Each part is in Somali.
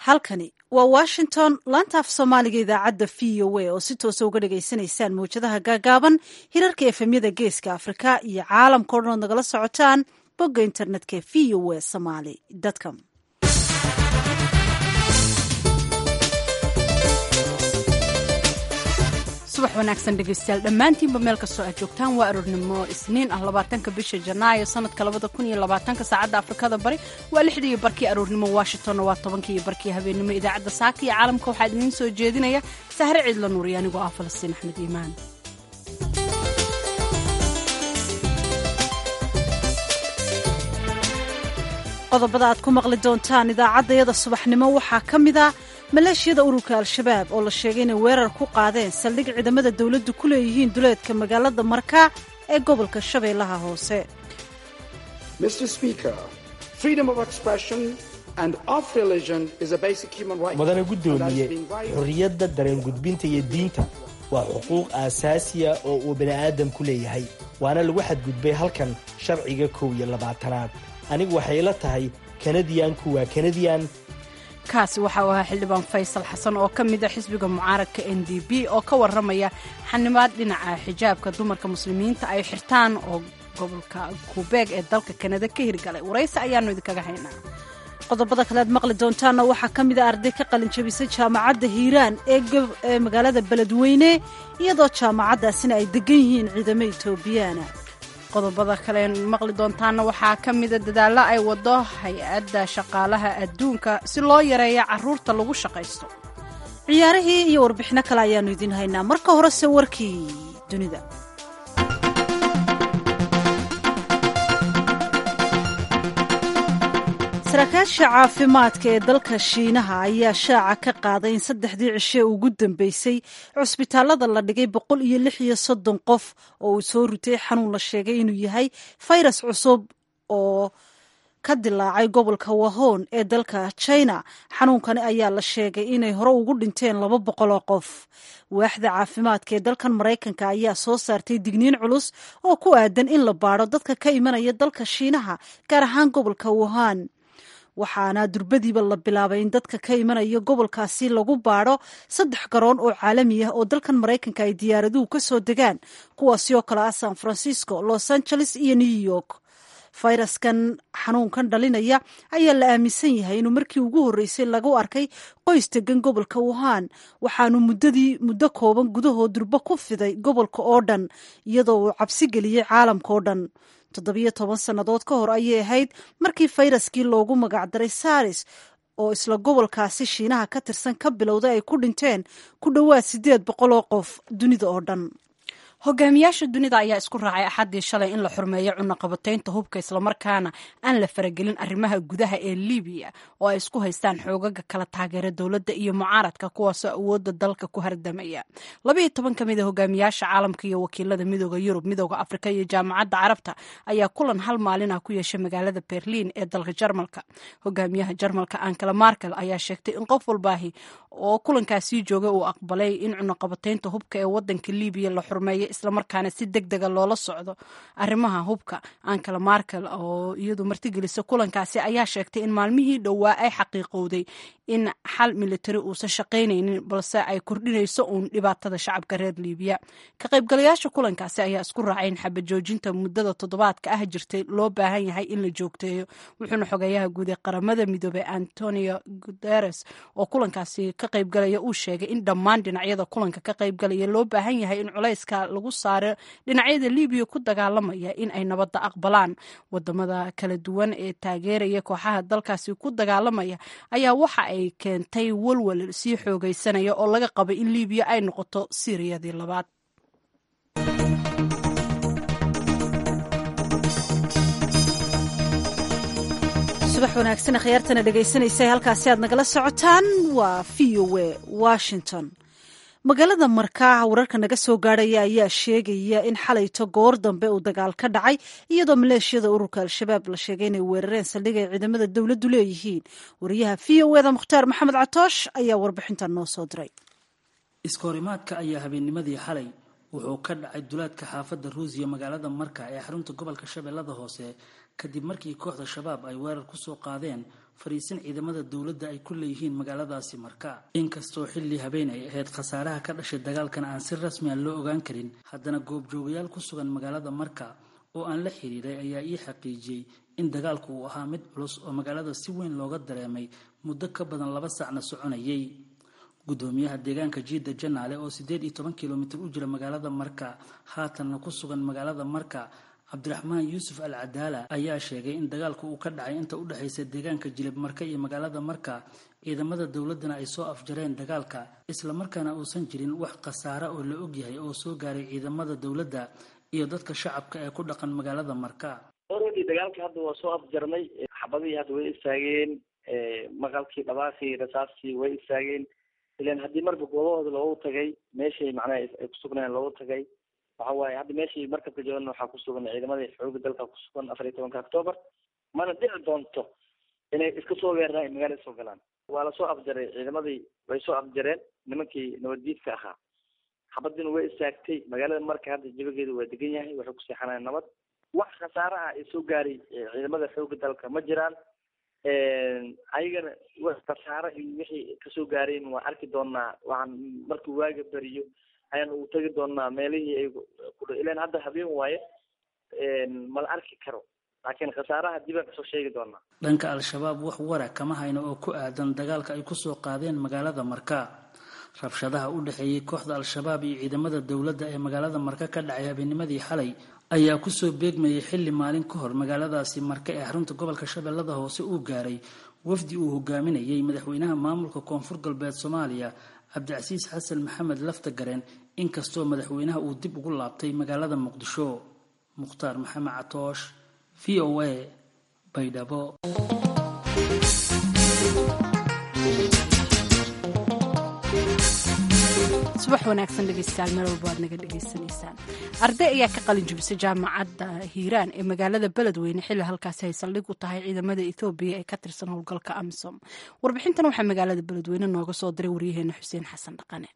halkani waa washington laanta af soomaaliga idaacadda v o a oo si toosa uga dhagaysanaysaan mawjadaha gaagaaban hirarka efemyada geeska afrika iyo caalamkao dhan ood nagala socotaan bogga internetka v o a somaly com subax wanaagsan dhegaystayaal dhammaantiinba meel kastoo aad joogtaan waa aroornimo isniin ah labaatanka bisha janaayo sanadka labada kun iyo labaatanka saacadda afrikada bari waa lixdii iyo barkii aroornimo washingtonna waa tobankii iyo barkii habeennimo idaacadda saaka iyo caalamka waxaa idiin soo jeedinaya sahre ciidla nuuriy anigoo ah falastiin axmed iimaan qodobada aad ku maqli doontaan idaacaddayada subaxnimo waxaa ka mid a maleeshiyada ururka al-shabaab oo la sheegay inay weerar ku qaadeen saldhig ciidamada dowladdu ku leeyihiin duleedka magaalada markaa ee gobolka shabeellaha hoose mudane guddoomiye xorriyadda dareen gudbinta iyo diinta waa xuquuq aasaasiya oo uu bini'aadamku leeyahay waana lagu xadgudbay halkan sharciga kow iyo labaatanaad anigu waxay la tahay kanadiyanku waa kanadiyan kaasi waxa uu ahaa xildhibaan faysal xasan oo ka mid a xisbiga mucaaradka n d b oo ka warramaya xanimaad dhinaca xijaabka dumarka muslimiinta ay xirtaan oo gobolka kubeeg ee dalka kanada ka hirgalay waraysi ayaannu idinkaga haynaa qodobada kale aad maqli doontaanna waxaa ka mid a arday ka qalin jabisay jaamacadda hiiraan ee magaalada beledweyne iyadoo jaamacaddaasina ay degan yihiin ciidamo etoobiyaana qodobada kale maqli doontaana waxaa ka mida dadaallo ay wado hay-adda shaqaalaha adduunka si loo yareeyo caruurta lagu shaqaysto ciyaarihii iyo warbixino kale ayaannu idiin haynaa marka horese warkii dunida saraakiisha caafimaadka ee dalka shiinaha ayaa shaaca ka qaaday in saddexdii cishe ugu dambeysay cusbitaallada la dhigay boqol iyo lix iyo soddon qof oo uu soo rutay xanuun la sheegay inuu yahay fayras cusub oo ka dilaacay gobolka wahon ee dalka china xanuunkani ayaa la sheegay inay hore ugu dhinteen laba boqol oo qof waaxda caafimaadka ee dalkan maraykanka ayaa soo saartay digniin culus oo ku aadan in la baadho dadka ka imanaya dalka shiinaha gaar ahaan gobolka wuhan waxaana durbadiiba la bilaabay in dadka ka imanaya gobolkaasi lagu baadho saddex garoon oo caalami ah oo dalkan maraykanka ay diyaaraduhu ka soo degaan kuwaasi oo kale ah san francisco los angeles iyo new york fayraskan xanuunkan dhalinaya ayaa la aaminsan yahay inuu markii ugu horreysay lagu arkay qoys degan gobolka wuhan waxaanu muddadii muddo kooban gudahood durbo ku fiday gobolka oo dhan iyadoo uu cabsi geliyey caalamka oo dhan toddobiyo toban sannadood ka hor ayay ahayd markii fayraskii loogu magacdaray saris oo isla gobolkaasi shiinaha ka tirsan ka bilowday ay ku dhinteen ku dhowaad siddeed boqol oo qof dunida oo dhan hogaamiyaasha dunida ayaa isku raacay axaddii shalay in la xurmeeyo cunaqabataynta hubka islamarkaana aan la faragelin arrimaha gudaha ee libiya oo ay isku haystaan xoogaga kala taageera dowladda iyo mucaaradka kuwaasoo awoodda dalka ku hardamaya labaiyo toban ka mid a hogaamiyaasha caalamka iyo wakiilada midooda yurub midooda afrika iyo jaamacadda carabta ayaa kulan hal maalin ah ku yeeshay magaalada berliin ee dalka jarmalka hogaamiyaha jarmalka ankela markel ayaa sheegtay in qof walbaahi oo kulankaasii joogay uu aqbalay in cunaqabataynta hubka ee wadanka libiya la xurmeeyo islamarkaana si deg dega loola socdo arrimaha hubka ankela markel oo iyadu martigelisa kulankaasi ayaa sheegtay in maalmihii dhowaa ay xaqiiqowday in xal militari uusan shaqaynaynin balse ay kordhinayso uun dhibaatada shacabka reer libiya ka qaybgalayaasha kulankaasi ayaa isku raacay in xabajoojinta muddada toddobaadka ah jirtay loo baahan yahay in la joogteeyo wuxuuna xogeeyaha guud ee qaramada midoobey antonio guteres oo kulankaasi ka qaybgalaya uu sheegay in dhammaan dhinacyada kulanka ka qaybgalaya loo baahan yahay in culayska lagu saaro dhinacyada libiya ku dagaalamaya in ay nabadda aqbalaan wadamada kala duwan ee taageeraya kooxaha dalkaasi ku dagaalamaya ayaa waxa ay keentay walwal sii xoogaysanaya oo laga qabay in libiya ay noqoto siiriyadii labaad subax wanaagsan khiyaartana dhegaysanaysa halkaasi aad nagala socotaan waa v o a washington magaalada markaa wararka naga soo gaadhaya ayaa sheegaya in xalayto goor dambe uu dagaal ka dhacay iyadoo maleeshiyada ururka al-shabaab la sheegay inay weerareen saldhig ay ciidamada dowladdu leeyihiin wariyaha v o eda mukhtaar maxamed catoosh ayaa warbixintan noo soo diray iskahorimaadka ayaa habeennimadii xalay wuxuu ka dhacay dulaadka xaafadda ruusiya magaalada marka ee xarunta gobolka shabeellada hoose kadib markii kooxda shabaab ay weerar kusoo qaadeen fariisin ciidamada dowladda ay ku leeyihiin magaaladaasi marka inkastoo xilli habeen ay ahayd khasaaraha ka dhashay dagaalkan aan si rasmi a loo ogaan karin haddana goobjoogayaal ku sugan magaalada marka oo aan la xiriiray ayaa ii xaqiijiyey in dagaalku uu ahaa mid culus oo magaalada si weyn looga dareemay muddo ka badan laba saacna soconayay gudoomiyaha deegaanka jiida janaale oo siddeed iyo toban kilomitir u jira magaalada marka haatanna ku sugan magaalada marka cabdiraxmaan yuusuf al cadaala ayaa sheegay in dagaalku uu ka dhacay inta u dhexaysa deegaanka jilib marka iyo magaalada marka ciidamada dowladdana ay soo afjareen dagaalka islamarkaana uusan jirin wax khasaare oo la ogyahay oo soo gaaray ciidamada dowladda iyo dadka shacabka ee ku dhaqan magaalada marka oradi dagaalkii hadda waa soo afjarnay xabadihii hadda way istaageen maqalkii dhabaaqii rasaastii way istaageen ilan haddii marba goobahooda loogu tagay meeshay macnaha ay kusugnayeen loogu tagay waxa waaye hadda meeshii markabka joogan waxaa kusugan ciidamadii xooga dalka kusugan afar iyo tobanka octoobar mana dhici doonto inay iska soo weeraraan magaalada soo galaan waa lasoo afjaray ciidamadii way soo afjareen nimankii nabaddiidka ahaa xabadiina way istaagtay magaalada marka hadda jabageedu waa degan yahay waxay ku seexanayaan nabad wax khasaare ah ee soo gaaray ciidamada xooga dalka ma jiraan ayagana wax khasaare iyo wixii kasoo gaareen waan arki doonaa waxaan markii waaga beriyo ayaan ugu tegi doonaa meelihii ay ilan hadda habeen waaye mala arki karo laakiin khasaaraha dib aan kasoo sheegi doonaa dhanka al-shabaab wax wara kama hayno oo ku aadan dagaalka ay kusoo qaadeen magaalada marka rabshadaha u dhexeeyey kooxda al-shabaab iyo ciidamada dowladda ee magaalada marka ka dhacay habeennimadii xalay ayaa kusoo beegmayay xilli maalin ka hor magaaladaasi marka ee xarunta gobolka shabeellada hoose uu gaaray wafdi uu hogaaminayay madaxweynaha maamulka koonfur galbeed soomaaliya cabdicasiis xasan maxamed laftagareen inkastoo madaxweynaha uu dib ugu laabtay magaalada muqdisho mukhtaar maxamed catoosh v o a baydhabo subax wanaagsan dhegeystayaal meel walba waad naga dhegeysanaysaan arday ayaa ka qalin jubisay jaamacadda hiiraan ee magaalada beledweyne xilli halkaasi ay saldhig u tahay ciidamada ethoobiya ee ka tirsan howlgalka amisom warbixintan waxaa magaalada beledweyne nooga soo diray waryaheena xuseen xasan dhaqane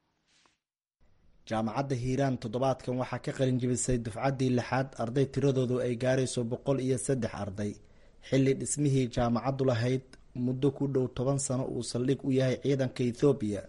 jaamacadda hiiraan toddobaadkan waxaa ka qalin jibisay dufcaddii lixaad arday tiradoodu ay gaarayso boqol iyo saddex arday xilli dhismihii jaamacaddu lahayd muddo ku dhow toban sano uu saldhig u yahay ciidanka ethoobiya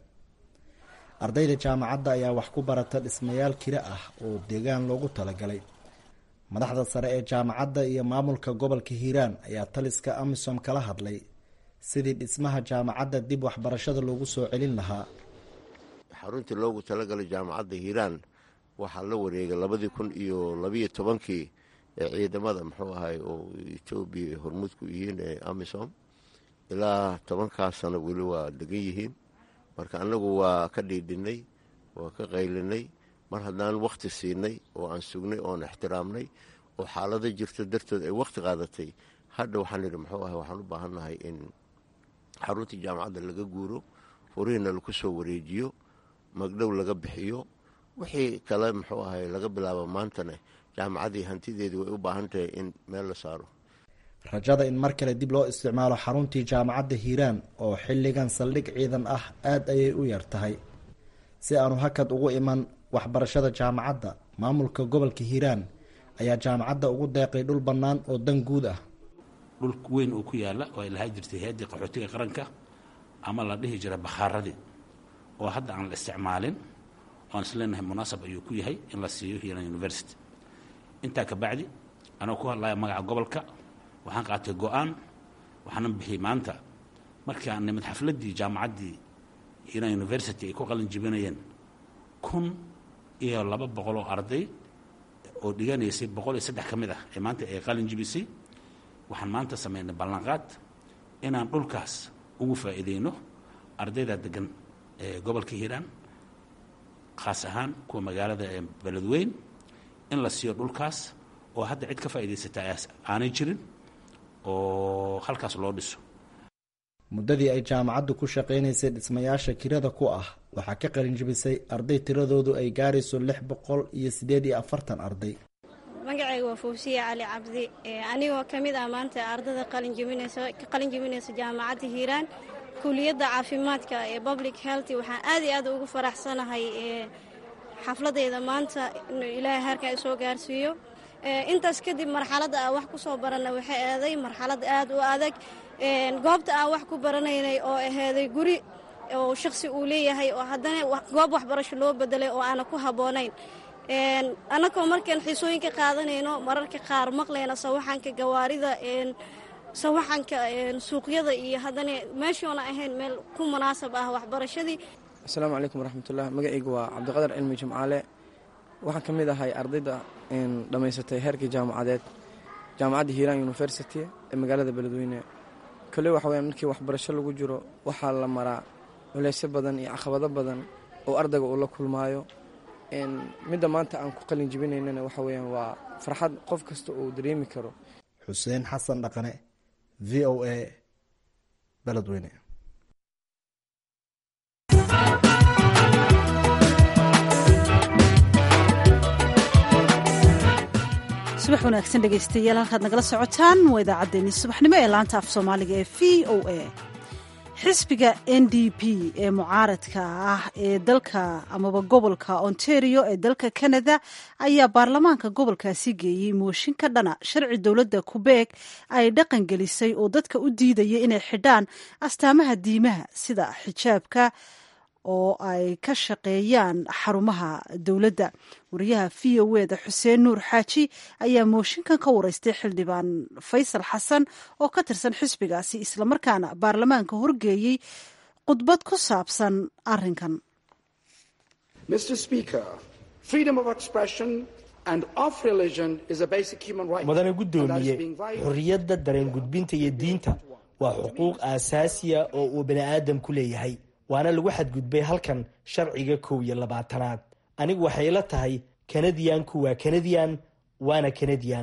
ardayda jaamacadda ayaa wax ku barata dhismayaal kira ah oo deegaan loogu talagalay madaxda sare ee jaamacadda iyo maamulka gobolka hiiraan ayaa taliska amisom kala hadlay sidii dhismaha jaamacadda dib waxbarashada loogu soo celin lahaa xaruntii loogu talagalay jaamacadda hiiraan waxaa la wareegay labadii kun iyo labiyo tobankii ee ciidamada muxuu ahay oo etoobiya hormuud ku yihiin ee amisom ilaa tobankaas sano weli waa degan yihiin marka annagu waa ka dhiidhinay waa ka qaylinay mar haddaan wakhti siinay oo aan sugnay oon ixtiraamnay oo xaalado jirto dartood ay wakhti qaadatay hadha waxaan idhi muxuu ahay waxaan u baahannahay in xaruntii jaamacadda laga guuro furihiina laku soo wareejiyo magdhow laga bixiyo wixii kale muxuu ahay laga bilaabo maantana jaamacaddii hantideedii way u baahan tahay in meel la saaro rajada in mar kale dib loo isticmaalo xaruntii jaamacadda hiiraan oo xilligan saldhig ciidan ah aada ayay u yar tahay si aanu hakad ugu iman waxbarashada jaamacadda maamulka gobolka hiiraan ayaa jaamacadda ugu deeqay dhul bannaan oo dan guud ah dhul weyn oo ku yaalla oo ay lahaa jirtay hay-addii qaxootiga qaranka ama la dhihi jira bakhaaradii oo hadda aan la isticmaalin oan isleenahay munaasab ayuu ku yahay in la siiyo hiiraan university intaa ka bacdi anoo ku hadlaya magaca gobolka waxaan qaatay go-aan waxaanan bixiyey maanta markii aan nimid xafladdii jaamacaddii hiiraan university ay ku qalin jibinayeen kun iyo laba boqol oo arday oo dhiganaysay boqol iyo saddex ka mid ah ee maanta ay qalin jibisay waxaan maanta samaynay ballanqaad inaan dhulkaas ugu faa'iideyno ardayda degan ee gobolka hiiraan khaas ahaan kuwa magaalada ee beledweyn in la siiyo dhulkaas oo hadda cid ka faa'iidaysata aanay jirin oo halkaas loo dhiso muddadii ay jaamacaddu ku shaqaynaysay dhismayaasha kirada ku ah waxaa ka qalin jibisay arday tiradoodu ay gaarayso lix boqol iyo siddeed iyo afartan arday magacayga waa fawsiya cali cabdi anigoo ka mid ah maanta ardada qalinjibinaysa ka qalin jibinaysa jaamacadda hiiraan kuliyadda caafimaadka ee public health waxaan aad iyo aad ugu faraxsanahay xafladeyda maanta in ilaahay harka ay soo gaarsiiyo intaas kadib marxaladda aan wax ku soo baranay waxay eeday marxalad aad u adag goobta aan wax ku baranaynay oo aheeday guri oo shakhsi uu leeyahay oo haddana goob waxbarasho loo bedelay oo aana ku habboonayn annagoo markaan xiisooyinka qaadanayno mararka qaar maqlayna sawaxanka gawaarida sawaxanka suuqyada iyo haddana meeshoona ahayn meel ku munaasab ah waxbarashadii asalaamu calaykum waraxmatullah magacaygu waa cabdiqadar cilmi jimcaale waxaan ka mid ahay ardayda dhammaysatay heerkii jaamacadeed jaamacadda hiiraan university ee magaalada beledweyne kole waxa weyaan markii waxbarasho lagu jiro waxaa la maraa culeysyo badan iyo caqabado badan oo ardayga uu la kulmaayo midda maanta aan ku qalin jibinaynana waxa weyaan waa farxad qof kasta uu dareemi karo xuseen xasan dhaqane v o a beledweyne subax wanaagsan dhegaystayaal halkaad nagala socotaan waa idaacaddeenii subaxnimo ee laanta af soomaaliga ee v o a xisbiga n d p ee mucaaradka ah ee dalka amaba gobolka ontario ee dalka canada ayaa baarlamaanka gobolkaasi geeyey mooshin ka dhana sharci dowladda kubeeg ay dhaqan gelisay oo dadka u diidaya inay xidhaan astaamaha diimaha sida xijaabka oo ay ka shaqeeyaan xarumaha dowladda wariyaha v o eda xuseen nuur xaaji ayaa mooshinkan ka wareystay xildhibaan faysal xasan oo ka tirsan xisbigaasi islamarkaana baarlamaanka horgeeyey khudbad ku saabsan arinkan mudane guddoomiye xorriyadda dareen gudbinta iyo diinta waa xuquuq aasaasiya oo uu bani aadamku leeyahay waana lagu xadgudbay halkan sharciga kow iyo labaatanaad anigu waxay ila tahay kanadiyanku waa kanadiyan waana kanadiyan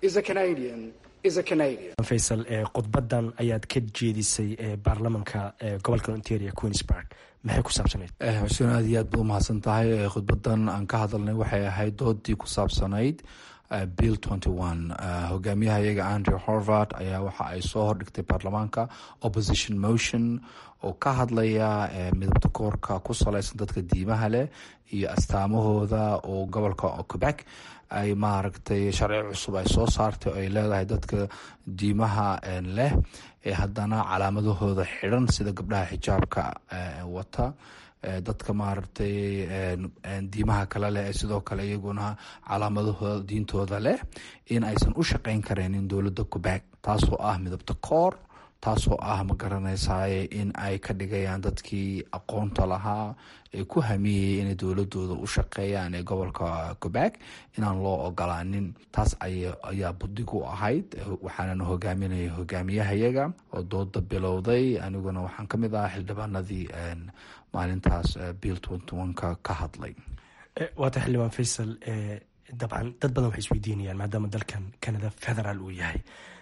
faysal khudbadan ayaad ka jeedisay baarlamanka gobolka ontario queensburg maxay ku saabsanayd xuseen aad iyo aad ba u mahadsan tahay khudbadan aan ka hadalnay waxay ahayd doodii ku saabsanayd bill hogaamiyaha iyaga andrew horvard ayaa waxa ay soo hordhigtay baarlamaanka opposition motion oo ka hadlaya midabta koorka ku salaysan dadka diimaha leh iyo astaamahooda oo gobolka quebec ay maaragtay sharci cusub ay soo saartay oo ay leedahay dadka diimaha leh ee haddana calaamadahooda xidhan sida gabdhaha xijaabka wata dadka maaragtay diimaha kale leh ee sidoo kale iyaguna calaamadahooda diintooda leh in aysan u shaqeyn karaynin dowladda quebec taasoo ah midabta koor taasoo ah ma garanaysaye in ay ka dhigayaan dadkii aqoonta lahaa ee ku hamiyayay inay dowladooda u shaqeeyaan ee gobolka quebec inaan loo ogolaanin taas ayaa budig u ahayd waxaanana hogaaminaya hogaamiyahayaga oo dooda bilowday aniguna waxaan ka mid ahaa xildhibaanadii maalintaas bill ka ka hadlay waata xildhibaan faysal dabcan dad badan waxay isweydiinayaan maadaama dalkan canada federaal uu yahay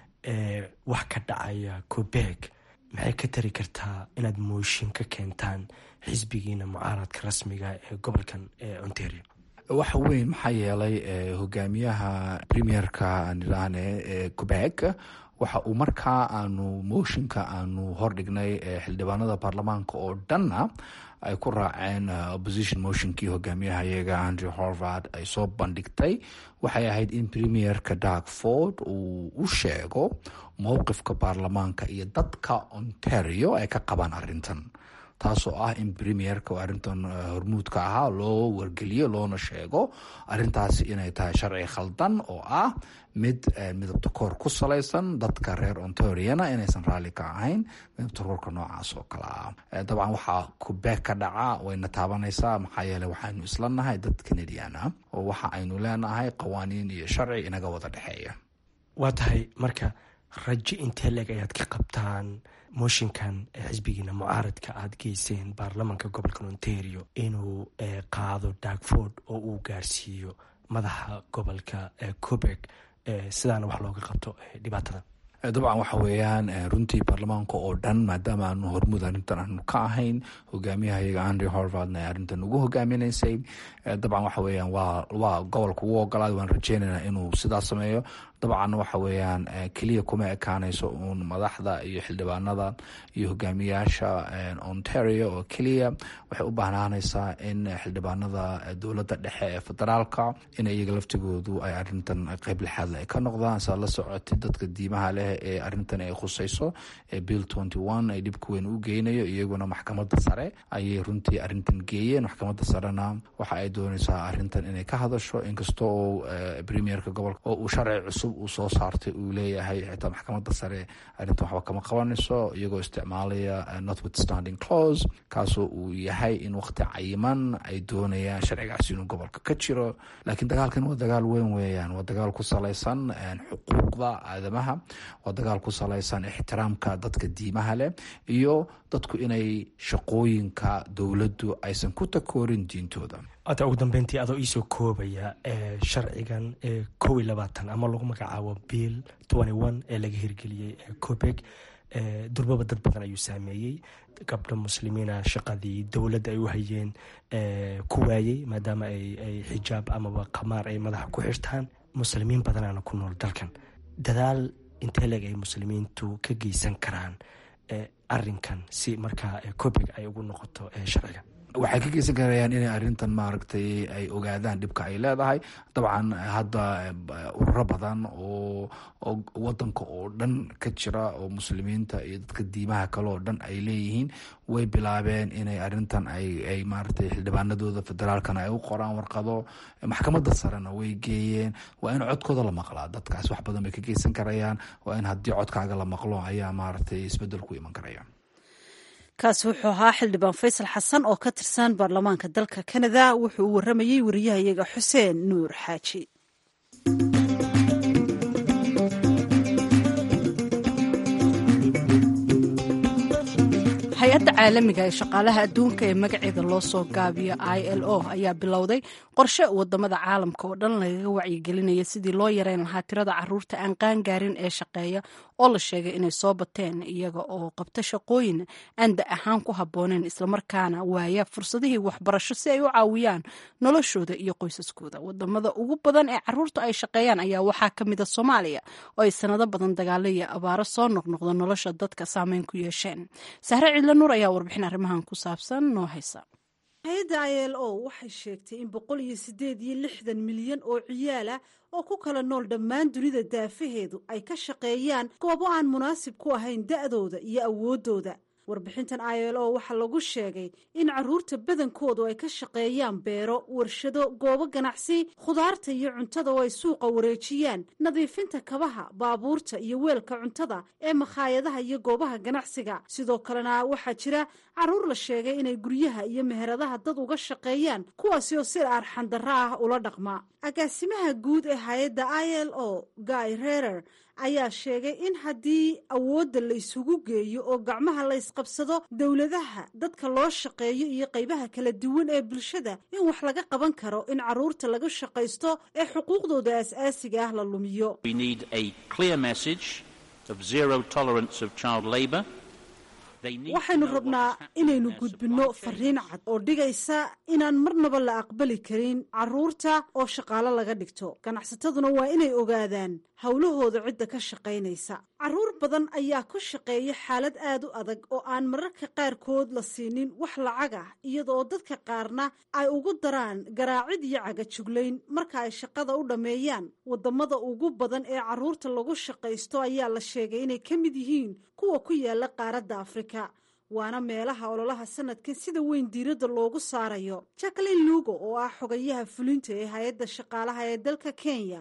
wax ka dhacaya quebec maxay ka tari kartaa inaad mooshin ka keentaan xisbigiina mucaaradka rasmiga ee gobolkan ontario waxa weyn maxaa yeelay hogaamiyaha premierka nidhaahne ee quebec waxa uu markaa aanu mooshinka aanu hordhignay xildhibaanada baarlamaanka oo dhanna ay ku raaceen opposition motionkii hogaamiyaha iyaga andrew horvard ay soo bandhigtay waxay ahayd in premierka dark ford uu u sheego mowqifka baarlamaanka iyo dadka ontario ay ka qabaan arintan taasoo ah in premierka arrintan hormuudka ahaa loo wargeliyo loona sheego arintaasi inay tahay sharci khaldan oo ah mid midabta koor ku salaysan dadka reer ontariana inaysan raalli ka ahayn midabta koorka noocaas oo kale ah dabcan waxaa kubeeg ka dhaca wayna taabanaysaa maxaa yeele waxaynu isla nahay dad canadian ah oo waxa aynu leenahay qawaaniin iyo sharci inaga wada dhexeeya waa tahay marka rajo intee leeg ayaad ka qabtaan mooshinkan xisbigiina mucaaradka aada geyseen baarlamanka gobolka ontario inuu qaado darkford oo uu gaarsiiyo madaxa gobolka quebec sidaana wax looga qabto dhibaatada dabcan waxa weeyaan runtii baarlamaanka oo dhan maadaama aanu hormuud arrintan aanu ka ahayn hogaamiyahayaga andrew horvardna ay arrintan ugu hogaaminaysay dabcan waxa weeyaan waa waa gobolka ugu ogolaaday waan rajeynaynaa inuu sidaas sameeyo dabcan waxa weeyaan keliya kuma ekaanayso uun madaxda iyo xildhibaanada iyo hogaamiyaasha ontario oo keliya waxay u baahnaanaysaa in xildhibaanada dowladda dhexe ee federaalka in iyaga laftigoodu ay arintan qeyb lixaadle ay ka noqdaan saa la socotay dadka diimaha leh ee arintan ay khuseyso ee bill tenty one ay dhibka weyn u geynayo iyaguna maxkamadda sare ayay runtii arintan geeyeen maxkamadda sarena waxa ay dooneysaa arintan inay ka hadasho inkasta oo premierka gobolka oo uu sharci cusub uu soo saartay uu leeyahay xitaa maxkamadda sare arrintan waxba kama qabanayso iyagoo isticmaalaya notwithstanding clause kaasoo uu yahay in waqti cayiman ay doonayaan sharcigaasi inuu gobolka ka jiro laakiin dagaalkan waa dagaal weyn weeyaan waa dagaal ku salaysan xuquuqda aadamaha waa dagaal ku salaysan ixtiraamka dadka diimaha leh iyo dadku inay shaqooyinka dowladdu aysan ku takoorin diintooda ata ugu dambeyntii adoo iisoo koobaya sharcigan kow iyo labaatan ama lagu magacaabo bill twenty one ee laga hirgeliyey cobeg durbaba dad badan ayuu saameeyey gabdho muslimiina shaqadii dowladda ay u hayeen ku waayey maadaama ay xijaab amaba qamaar ay madaxa ku xirtaan muslimiin badanaana ku nool dalkan dadaal intee leeg ay muslimiintu ka geysan karaan arinkan si markaa cobeg ay ugu noqoto sharciga waxay ka geysan karayaan inay arintan maaragtay ay ogaadaan dhibka ay leedahay dabcan hadda ururo badan oo wadanka oo dhan ka jira oo muslimiinta iyo dadka diimaha kale oo dhan ay leeyihiin way bilaabeen inay arintan ay maaragtay xildhibaanadooda federaalkana ay u qoraan warqado maxkamadda sarena way geeyeen waa in codkooda la maqlaa dadkaas wax badan bay ka geysan karayaan waa in haddii codkaaga la maqlo ayaa maaragtay isbedel ku iman karaya kaasi wuxuu ahaa xildhibaan faysal xasan oo ka tirsan baarlamaanka dalka kanada wuxuu u waramayey wariyahayaga xuseen nuur xaaji hay-adda caalamiga ee shaqaalaha adduunka ee magaceeda loo soo gaabiyo i l o ayaa bilowday qorshe wadamada caalamka oo dhan lagaga wacyigelinaya sidii loo yareyn lahaa tirada caruurta aan qaangaarin ee shaqeeya oo la sheegay inay soo bateen iyaga oo qabta shaqooyin aan da ahaan ku habooneen islamarkaana waaya fursadihii waxbarasho si ay u caawiyaan noloshooda iyo qoysaskooda wadamada ugu badan ee caruurta ay shaqeeyaan ayaa waxaa ka mida soomaaliya oo ay sanado badan dagaalo iyo abaaro soo noqnoqda nolosha dadka saameyn ku yeesheen sahre cidla nuur ayaa warbixin arrimahan ku saabsan noo haysa hay-adda i l o waxay sheegtay in boqol iyo sideed iyo lixdan milyan oo ciyaala oo ku kala nool dhammaan dunida daafaheedu ay ka shaqeeyaan goobo aan munaasib ku ahayn da'dooda iyo awooddooda warbixintan i l o waxaa lagu sheegay in caruurta badankoodu ay ka shaqeeyaan beero warshado goobo ganacsi khudaarta iyo cuntada oo ay suuqa wareejiyaan nadiifinta kabaha baabuurta iyo weelka cuntada ee makhaayadaha iyo goobaha ganacsiga sidoo kalena waxaa jira caruur la sheegay inay guryaha iyo meheradaha dad uga shaqeeyaan kuwaasi oo si arxandarro ah ula dhaqma agaasimaha guud ee hay-adda i l o guy rerer ayaa sheegay in haddii awoodda la isugu geeyo oo gacmaha la ysqabsado dowladaha dadka loo shaqeeyo iyo qaybaha kala duwan ee bulshada in wax laga qaban karo in caruurta laga shaqaysto ee xuquuqdooda aas-aasiga ah la lumiyo waxaynu rabnaa inaynu gudbinno fariin cad oo dhigaysa inaan marnaba la aqbali karin caruurta oo shaqaalo laga dhigto ganacsataduna waa inay ogaadaan howlahooda cidda ka shaqaynaysa caruur badan ayaa ku shaqeeya xaalad aad u adag oo aan mararka qaarkood la siinin wax lacag ah iyadaoo dadka qaarna ay ugu daraan garaacid iyo cagajuglayn marka ay shaqada u dhammeeyaan wadamada ugu badan ee caruurta lagu shaqaysto ayaa la sheegay inay ka mid yihiin kuwa ku yaala qaaradda afrika waana meelaha ololaha sanadkan sida weyn diiradda loogu saarayo jacklin lugo oo ah xogayaha fulinta ee hay-adda shaqaalaha ee dalka kenya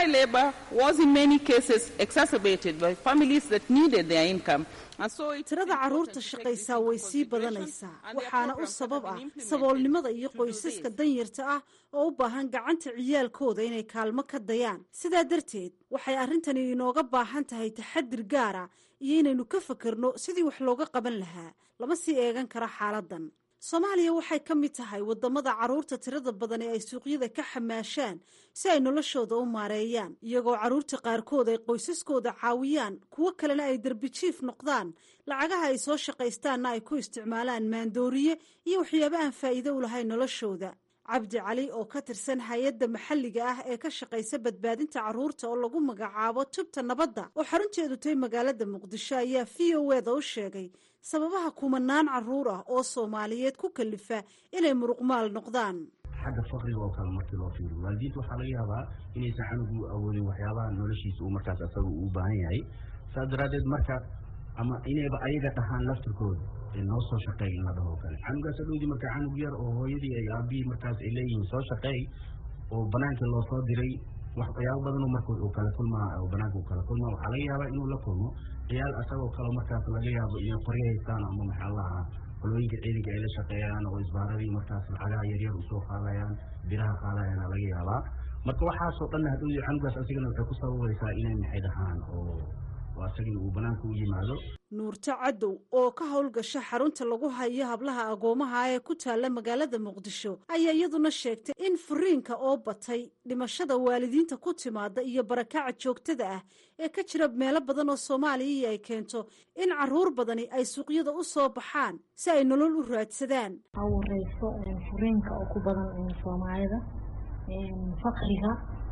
tirada caruurta shaqaysaa way sii badanaysaa waxaana u sabab ah saboolnimada iyo qoysaska danyarta ah oo u baahan gacanta ciyaalkooda inay kaalmo ka dayaan sidaa darteed waxay arrintani inooga baahan tahay taxadir gaara iyo inaynu ka fakerno sidii wax looga qaban lahaa lama sii eegan karo xaaladan soomaaliya waxay ka mid tahay wadamada caruurta tirada badan ee ay suuqyada ka xamaashaan si ay noloshooda u maareeyaan iyagoo caruurta qaarkood ay qoysaskooda caawiyaan kuwo kalena ay derbijiif noqdaan lacagaha ay soo shaqaystaanna ay ku isticmaalaan maandooriye iyo waxyaaba aan faa'iido u lahayn noloshooda cabdi cali oo ka tirsan hay-adda maxalliga ah ee ka shaqaysa badbaadinta carruurta oo lagu magacaabo tubta nabadda oo xarunteedu tahay magaalada muqdisho ayaa v o eda u sheegay sababaha kumanaan carruur ah oo soomaaliyeed ku kalifa inay muruqmaal noqdaan xagga fakriga oo kale markii loo fiiriyo waalidiinta waxaa laga yaabaa inaysan canugu awoodin waxyaabaha noloshiisa uu markaas asaga uu baahan yahay saas daraaddeed marka ama inayba ayaga dhahaan laftirkooda noo soo shaqeey in la dhaho kale canugaas adhowdii marka canug yar oo hooyadii ay aabihii markaas ay leeyihiin soo shaqeey oo banaanka loo soo diray waxyaabo badanoo marka uu kala kulmaa oo banaanka uu kala kulmaa waxaa laga yaabaa inuu la kulmo ciyaal asagoo kale markaas laga yaabo inay qoryo haystaan ama maxaa lahaa qolooyinka ciidanka ay la shaqeeyaan oo isbaaradii markaas lacagaha yaryar usoo qaadayaan biraha qaadayaana laga yaabaa marka waxaasoo dhan hadhowdii canugaas asigana waxay ku sababaysaa inay maxay dhahaan oo asagii uu banaanka u yimaado nuurto cadow oo ka howlgasha xarunta lagu hayo hablaha agoomaha ee ku taalla magaalada muqdisho ayaa iyaduna sheegtay in furiinka oo batay dhimashada waalidiinta ku timaada iyo barakaca joogtada ah ee ka jira meelo badan oo soomaaliya ay keento in caruur badani ay suuqyada u soo baxaan si ay nolol u raadsadaan awareyso furiinka oo ku badan soomaalida fakriga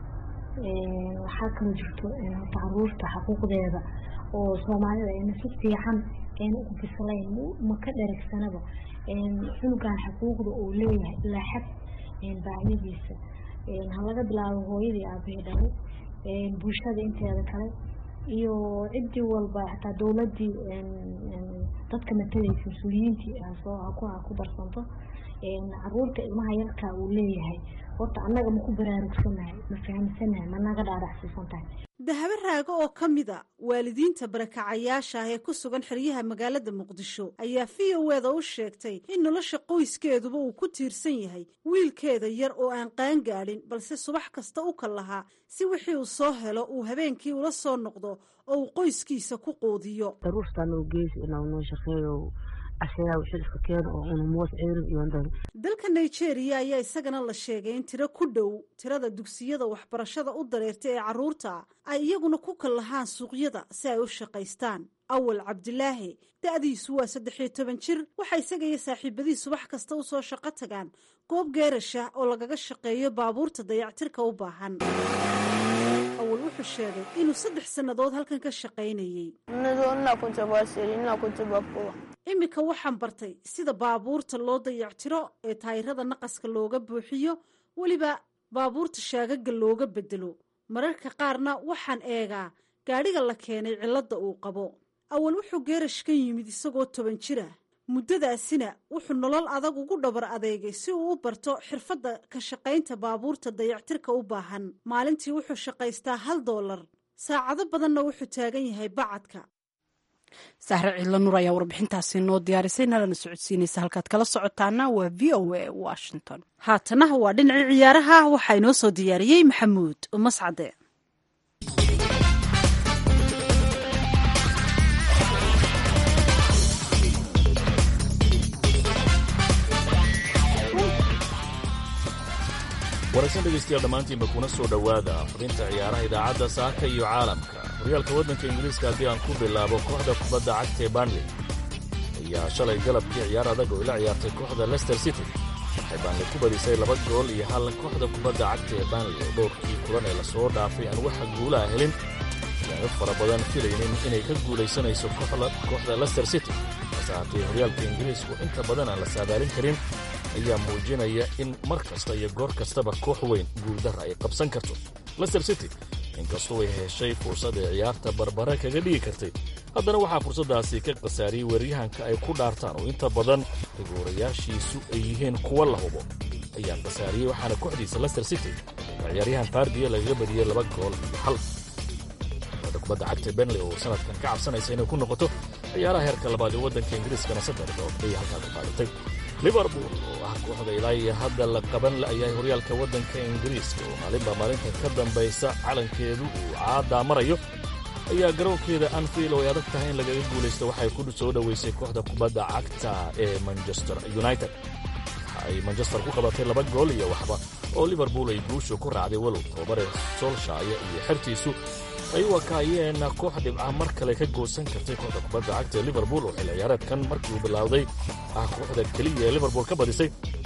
waxaa kaloo jirto caruurta xaquuqdeeda oo soomaalida ayna si fiican ayna ugu bislayn ma ka dheragsanaba cunugan xaquuqda uu leeyahay ilaa xad baahyadiisa ha laga bilaabo hooyadii aabahii dhalay bulshada inteeda kale iyo ciddii walba xataa dowladii dadka matalaysa mas-uuliyiintii hasoo ha ku barsanto caruurta ilmaha yarkaa uu leeyahay horta annaga maku baraarugsanahay ma fahamsanahay ma naga dhaadhacsiisan tahay dahabo raago oo ka mid a waalidiinta barakacayaasha ah ee ku sugan xeryaha magaalada muqdisho ayaa v o eda u sheegtay in nolosha qoyskeeduba uu ku tiirsan yahay wiilkeeda yar oo aan qaan gaadhin balse subax kasta u kal lahaa si wixii uu soo helo uu habeenkii ula soo noqdo oo uu qoyskiisa ku quudiyo dalka nigeria ayaa isagana la sheegay in tiro ku dhow tirada dugsiyada waxbarashada u dareerta ee caruurta ay iyaguna ku kal lahaan suuqyada si ay u shaqaystaan awal cabdilaahi da-diisu waa saddex iyo toban jir waxaa isaga iyo saaxiibadii subax kasta usoo shaqo tagaan goob geerasha oo lagaga shaqeeyo baabuurta dayactirka u baahan awal wuxuu sheegay inuu saddex sannadood halkan ka shaqaynayey iminka waxaan bartay sida baabuurta loo dayactiro ee taayirada naqaska looga buuxiyo weliba baabuurta shaagaga looga bedelo mararka qaarna waxaan eegaa gaadhiga la keenay cilladda uu qabo awal wuxuu geerash ka yimid isagoo toban jira muddadaasina wuxuu nolol adag ugu dhabar adeegay si uu u barto xirfadda ka shaqaynta baabuurta dayactirka u baahan maalintii wuxuu shaqaystaa hal doolar saacado badanna wuxuu taagan yahay bacadka sahre ciidla nur ayaa warbixintaasi noo diyaarisay nalana socodsiinaysa halkaad kala socotaana waa v o a washington haatana waa dhinacii ciyaaraha waxaa inoo soo diyaariyey maxamuud mascade wanaagsan dhegaystayaal dhammaantiinba kuna soo dhowaada fadhinta ciyaaraha idaacadda saaka iyo caalamka horyaalka waddanka ingiriiska haddii aan ku bilaabo kooxda kubadda cagta ee banley ayaa shalay galabkii ciyaar adag oo ila ciyaartay kooxda lester city waxay banley ku badisay laba gool iyo hal kooxda kubadda cagta ee banley oo dhowrkii kulan ee lasoo dhaafay aan waxa guulaha helin yaanu fara badan filaynin inay ka guulaysanayso kooxda lester city hase haatee horyaalka ingiriisku inta badan aan la saadaalin karin ayaa muujinaya in mar kasta iyo goor kastaba koox weyn guuldara ay qabsan karto lester city inkastoo ay heshay fursad ay ciyaarta barbare kaga dhigi kartay haddana waxaa fursaddaasi ka khasaariyey weeryahanka ay ku dhaartaan oo inta badan rigoorayaashiisu ay yihiin kuwa la hubo ayaa khasaariyey waxaana kooxdiisa lester city oo ciyaaryahan fardiya lagaga badiyey laba gool iyo hal kooxda kubadda cagta benley oo sanadkan ka cabsanaysa inay ku noqoto ciyaaraha heerka labaad ee waddanka ingiriiskana saddex dood ayay halkaa ku qaadatay liverpool oo ah kooxda ilaa iyo hadda la qaban la'yahay horyaalka waddanka ingiriiska oo maalinba maalinta ka dambaysa calankeedu uu caaddaa marayo ayaa garoonkeeda anfield oo ay adag tahay in lagaga guulaysto waxay ku soo dhoweysay kooxda kubadda cagta ee manchester united waxa ay manchester ku qabatay laba gool iyo waxba oo liverpool ay guushu ku raacday walow tababare solshaya iyo xertiisu ay u wakaayeen koox dhibca mar kale ka goosan kartay kooxda kubadda cagta ee liverpool oo xil ciyaareedkan markii uu bilowday ah kooxda keliya ee liverpool ka badisay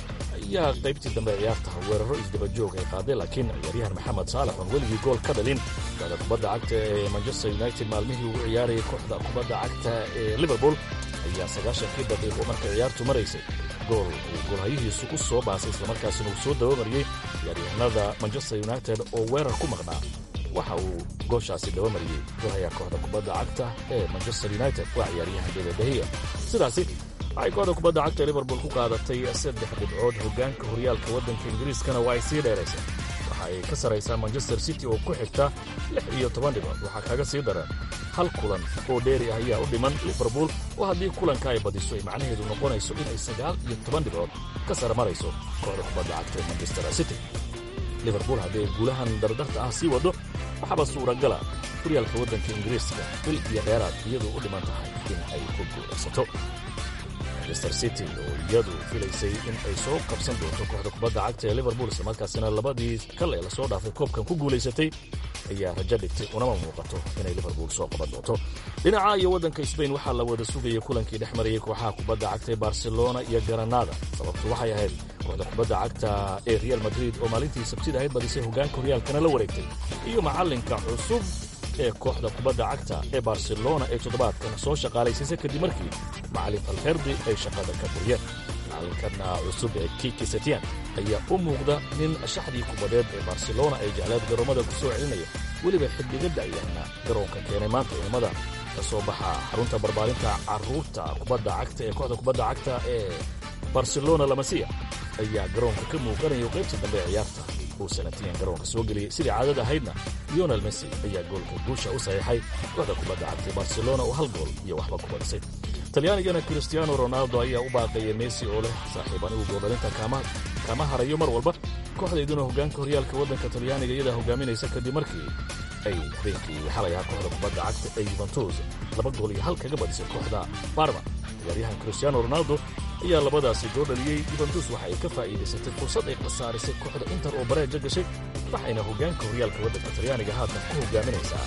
ayaa qaybtii dambe ciyaarta weeraro isdabajoog ay qaaday laakiin ciyaaryahan maxamed saalax oon weligii gool ka dhalin kooxda kubadda cagta ee manchester united maalmihii ugu ciyaarayay kooxda kubadda cagta ee liverpool ayaa sagaashankii daqiiqo markay ciyaartu maraysay gool uu goolhayihiisu u soo baasay islamarkaasina uu soo dabamariyey ciyaaryahanada manchester united oo weerar ku maqnaa waxa uu gooshaasi dabamariyey golhayaa kooxda kubadda cagta ee manchester united waa ciyaaryahan david dahiya sidaasi waxay kooxda kubadda cagta ee liverpool ku qaadatay saddex dhibcood hoggaanka horyaalka waddanka ingiriiskana waa ay sii dheeraysay waxa ay ka saraysaa manchester city oo ku xigta lix iyo toban dhibcood waxaa kaga sii daran hal kulan oo dheeri ah ayaa u dhiman liverpool oo haddii kulanka ay badiso ay macnaheedu noqonayso inay sagaal iyo toban dhibcood ka sara marayso kooxda kubadda cagta ee manchester city liverpool haddii ay guulahan dardarta ah sii waddo waxaaba suuragala horyaalka waddanka ingiriiska bil iyo dheeraad iyadoo u dhiman tahay in ay ku guulaysato manchester city oo iyadu filaysay in ay soo qabsan doonto kooxda kubadda cagta ee liverpool islamarkaasina labadii kal ee lasoo dhaafay koobkan ku guulaysatay ayaa rajo dhigtay unama muuqato inay liverpool soo qaban doonto dhinaca iyo waddanka sbain waxaa la wada sugayay kulankii dhex marayay kooxaha kubadda cagta ee barcelona iyo garanada sababtu waxay ahayd kooxda kubadda cagta ee real madrid oo maalintii sabtida ahayd badisay hoggaanka horyaalkana la wareegtay iyo macallinka cusub ee kooxda kubadda cagta ee barcelona ee toddobaadkan soo shaqaalaysiisay kadib markii macallin alferdi ay shaqada ka buriyeen macallinkana cusub ee kiki setian ayaa u muuqda nin shaxdii kubadeed ee barcelona ay jecleed garoomada ku soo celinaya weliba xiddigadda ayaana garoonka keenay maanta ciidamada ka soo baxa xarunta barbaarinta carruurta kubadda cagta ee kooxda kubadda cagta ee barcelona lamasiya ayaa garoonka ka muuqanayo qaybtii dambe ee ciyaarta uu sanatiyan garoonka soo geliyey sidii caadada ahaydna lionel messi ayaa goolka guusha u saxiixay kooxda kubadda cagtay barcelona oo hal gool iyo waxba ku badisay talyaanigana cristiano ronaldo ayaa u baaqaya messi oo leh saaxiib anigu gooldhalinta kama harayo mar walba kooxdayduna hoggaanka horyaalka waddanka talyaaniga iyadaa hogaaminaysa kadib markii ay habeenkii xalay ahaa kooxda kubadda cagta ee yuventus laba gool iyo hal kaga badisay kooxda barma ciyaaryahan cristiano ronaldo ayaa labadaasi goo dhaliyey yuventus waxa ay ka faa'iidaysatay fursad ay khasaarisay kooxda inter oo bareeja gashay waxayna hoggaanka horyaalka waddanka talyaaniga haatan ku hogaaminaysaa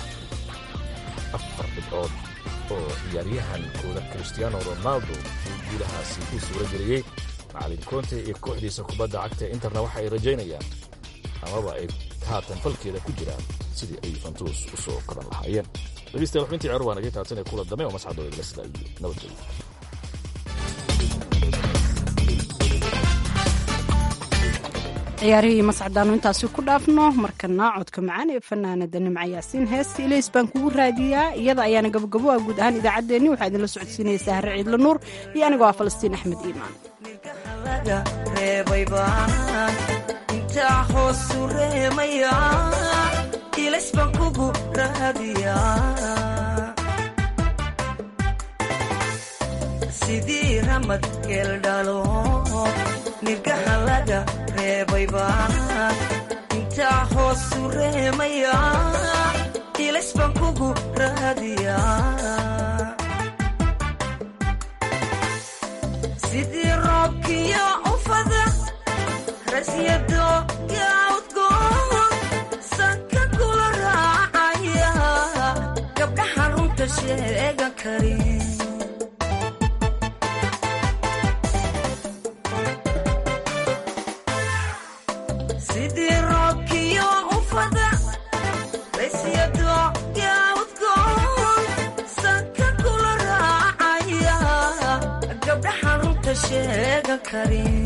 afar dhibcood oo ciyaaryahankooda cristiano ronaldo uu guulahaasi u suura geliyey macallin konte iyo kooxdiisa kubadda cagta ee interna waxa ay rajaynayaan amaba ay haatan falkeeda ku jiraan sidii ay yuventus u soo qaban lahaayeen dhegeystayaal xubintii ceer waa nagay taabsanee kula dambe oo mascadooda igala sida iyo nabadgelyo ciyaarihii mascadaanu intaasi ku dhaafno markana codka macaan ee fanaanada nimca yaasiin heesta ilays baan kugu raadiyaa iyada ayaana gabogabo ah guud ahaan idaacaddeenni waxaa idinla socodsiinaysaa harre ciidla nuur iyo anigoo ah falastiin axmed iimaan intaa hoosu reemaya ilays baan kugu raadiyaa sidii ramad geeldhalo nirgaha laga reebay baan intaa hoosu reemaya ilays baan kugu raadiyaa sidii roobkiyo ufada rasyado yaudgoon sanka kula raacaya gabdhaha runta sheegan karin sidii roobkiyo ufada rasyado yaudgoon sanka kula raacaya gabdhaha runta sheegan karin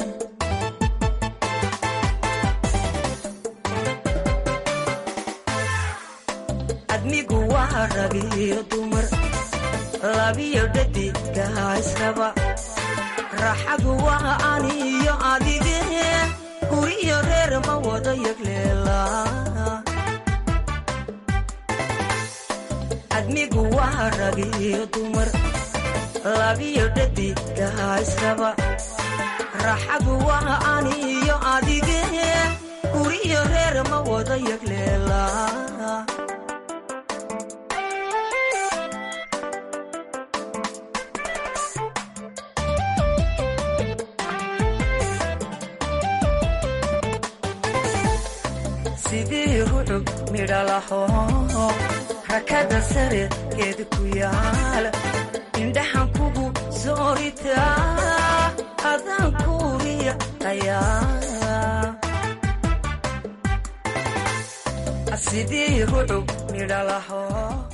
admigu waa ragiyo dumar labiyo dhadigaa israba raaxadu waa aniyo adige guriyo reer ma wada yagleela admigu waa ragiyo dumar labiyo dhadigaa israba raaxadu waa aniyo adige guriyo reer ma wada yagleela sidii rucub midhalaho rakada sare geed ku yaal indhaxan kugu sooritaa adaan kuuriya aya sidii rucub midhalaho